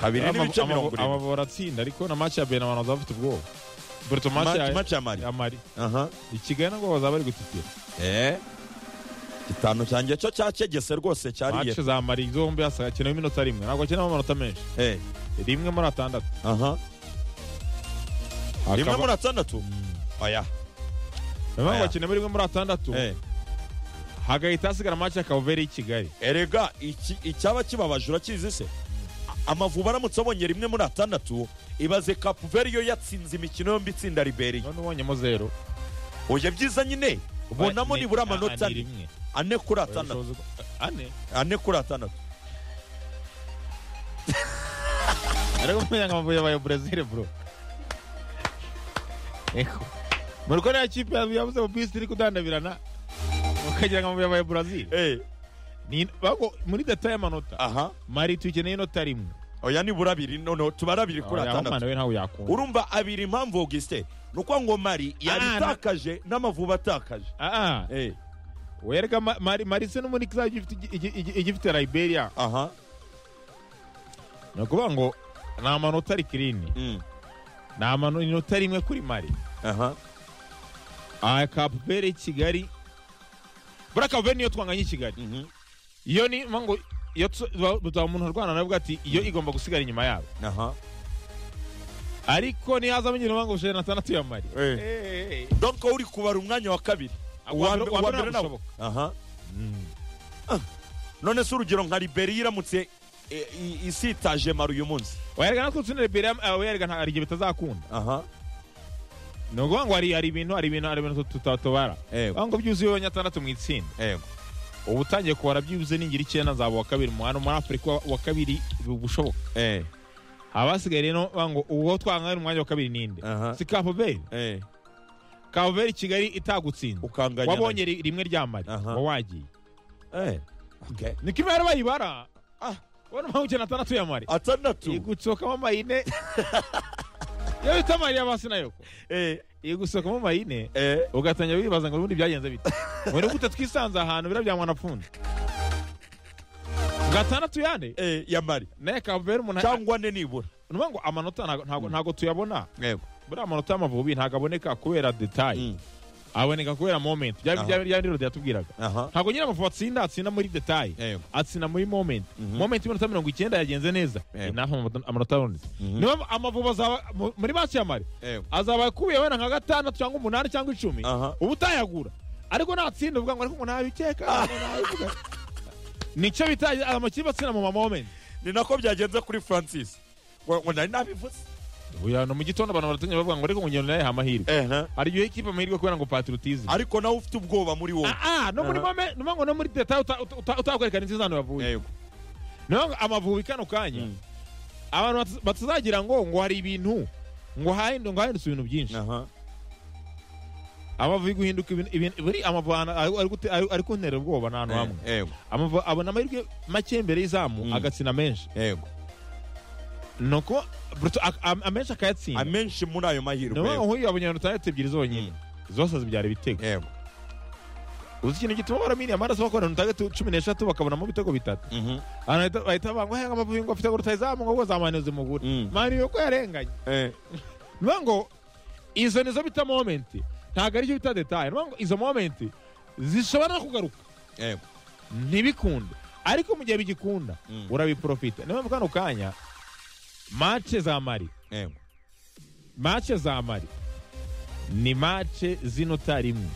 kabiri n'ibice mirongo Amavu- irindwi amavubi aratsinda ariko na match ya benamano bafite ubwoba burito match Match- ya match ya mari ya mari aha i kigali nabwo bazaba bari gutitira eh gitanu cyanjye cyo cyacegese rwose cyariye match za mari zombi hakenewe iminota rimwe ntabwo hakenewe amanota menshi eh rimwe muri atandatu aha rimwe Hakaba- muri atandatu oya Niyo mpamvu Aya. hakenewe rimwe muri atandatu eh hagahita hasigara match ya kavuveri y'i kigali erega iki- icyaba kibabaje urakizi se A- amavubi aramutse abonye rimwe muri atandatu ibaze kapuveri yo yatsinze imikino yombi itsinda liberiya none ubonyemo zero oya byiza nyine bonamo nibura amanota ane rimwe ane kuri atandatu Ubushobozi bwa- ane ane kuri atandatu ariko umenya ngo amavubi yabaye burezil bro Eko. muri ko nta kipe yabuze mu bisi iri kudandabirana ukagira ngo amavubi yabaye burezil eh Ni- bago- muri data y'amanota aha mari tuyikeneye inota rimwe oya nibura abiri noneho tubare abiri kuri atandatu umwana we ntawe yakunda urumva abiri impamvu augustin ni ukuvuga ngo mari yari Ah, itakaje n'amavubi atakaje Ah, ah, Eh, werega Ma- mari mari se n'ubundi kizaba gifite igi- igi- igi- igifite liberia aha ni ukuvuga ngo ni amanota ari kirini mm, ni amanota rimwe kuri mari aha aha kapubere kigali buriya kapubere niyo twanganye i kigali mhm, iyo ni mpamvu ngo iyo tuzaba umuntu arwana navuga ati iyo igomba gusigara inyuma yabo aha ariko nihazamo nyine mpamvu ijana na tandatu ya mari Eh. Eh. donc wowe uri kubara umwanya wa kabiri Uwa mbere- uwa mbere nawo. ntabwo aha none se urugero nka liberiya iramutse eh, i- isitaje mari uyu munsi werega natwe utsina liberia awe yerega nta- hari igihe bitazakunda aha ni ukuvuga ngo hari hari ibintu hari ibintu hari ibintu tutatobara yego aho ngo byuzuye wowe nyatandatu mu itsinda yego uba utangiye kubara byuzuye n'ingira icyenda nzaba uwa kabiri mu hano muri afurika uwa kabiri bushoboka eh abasigaye rero bavuga ngo uwo twangana umwanya wa kabiri ninde Aha. si kapuberi eh kapuberi kigali itagutsinda ukanganya wabonye ri- rimwe rya mari Aha. uba wagiye eh okay niko imibare bayibara Ah. ubona mpamvu icyenda atandatu ya mari iri atandatu gusohokamo amayine iyo bita mari y'abasi nayo ko eh iri gusohokamo amayine eh ugatangira wibaza ngo ubundi byagenze bite muri gute twisanze ahantu biriya bya mwanapfundo gatandatu yande eh ya mari naye kavuberi umuntu cyangwa ane nibura ni ukuvuga ngo amanota ntago- ntago- ntago tuyabona yego buriya amanota y'amavubi ntago aboneka kubera detaye Mm. aboneka kubera moment Aha. byaba rero yatubwiraga aha ntago nyine amavubi atsinda atsinda muri detaye yego atsinda muri moment Mhm. moment y'iminota mirongo icyenda yagenze neza Yego. inaha amanota abonetse Mhm. niyo mpamvu amavubi azaba mu- muri match ya mari yego azaba akubiye wenda nka gatandatu cyangwa umunani cyangwa icumi Aha. uba utayagura ariko natsinda uvuga ngo ariko ngo ntabikeka ntabivuga. nicyo bita amakipe atsina mu mamomenti ni nako byagenze kuri francis ngo ngo nari nabivuze uya no mu gitondo abantu baratangira bavuga ngo ariko ngo ngendo nayo yaha amahirwe eh hari igihe ikipe amahirwe kubera ngo patriotism ariko nawe ufite ubwoba muri wowe ah ah, no muri Aha. mome no ngo no muri detail uta- uta- uta- utakwerekana insinzi ahantu yavuye yego niyo ngo amavubi kano kanya Mm. abantu batu- batazagira ngo ngo hari ibintu ngo hahindu ngo hahindutse ibintu byinshi aha amavubi guhinduka ibintu ibintu buri amavubi ahantu- ari- ari gute- ari- ari kuntera ubwoba n'ahantu hamwe Eh, yego Amavu- abona amahirwe make mbere y'izamu Mm. agatsina menshi yego ni uko Bruto ak- am- amenshi akayatsinda amenshi muri ayo mahirwe ni ukuvuga yego. ngo nk'uyu abonye atandatu ebyiri zonyine zose zibyara ibitego yego uzi ikintu gituma baramiriye amaraso bakora atandatu cumi n'eshatu bakabonamo ibitego bitatu Mhm. abantu bahita- bahita bavuga ngo henga amavubi ngo afite ngo rutayizamu ngo ngo zamane zimugure Mm. mani yuko yarenganye eh ni ukuvuga ngo izo nizo bita momenti ntabwo aricyo bita detaye ni ukuvuga ngo izo momenti zishobora no kugaruka yego ntibikunde ariko mu gihe bigikunda Mm. urabiprofita niyo mpamvu kano kanya mace za mari yego mace za mari ni mace z'inota rimwe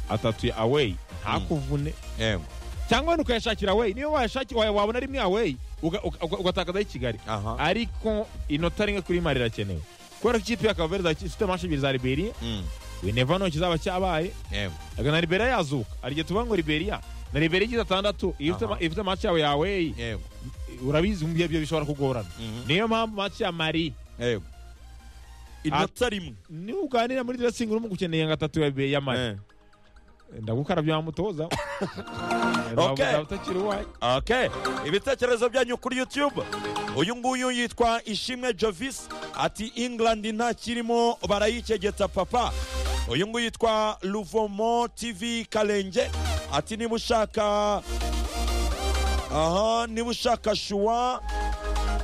atatu ya aweyi ntakuvune yego cyangwa wenda ukayashakira aweyi niyo wayashaki- wa- wabona rimwe aweyi uga- uga- uga- ugatakazaho i kigali aha ariko inota rimwe kuri mari rirakenewe kubera ko ikipe ya kaveri ifite manshi ebyiri za liberiya Mm. wineva nto kizaba cyabaye yego Aga na liberiya yazuka hari igihe tuvuga ngo liberiya na liberiya igize atandatu iyo ufite Aha. ma- iyo ufite mace yawe ya aweyi yego urabizi mu bihe byo bishobora kugorana Mhm. niyo mpamvu mace ya mari yego inota rimwe nuganira muri dresingi urimo gukeneye nka tatu ya ya mari Eh. ndagukarabya wamutoza Okay. Waba utakiri uwanyu Okay. ibitekerezo byanyu kuri youtube uyu nguyu yitwa ishimwe jovis ati england ntakirimo barayicegeta papa uyu nguyu yitwa luvomo tv kalenge ati niba ushaka aha niba ushaka shuwa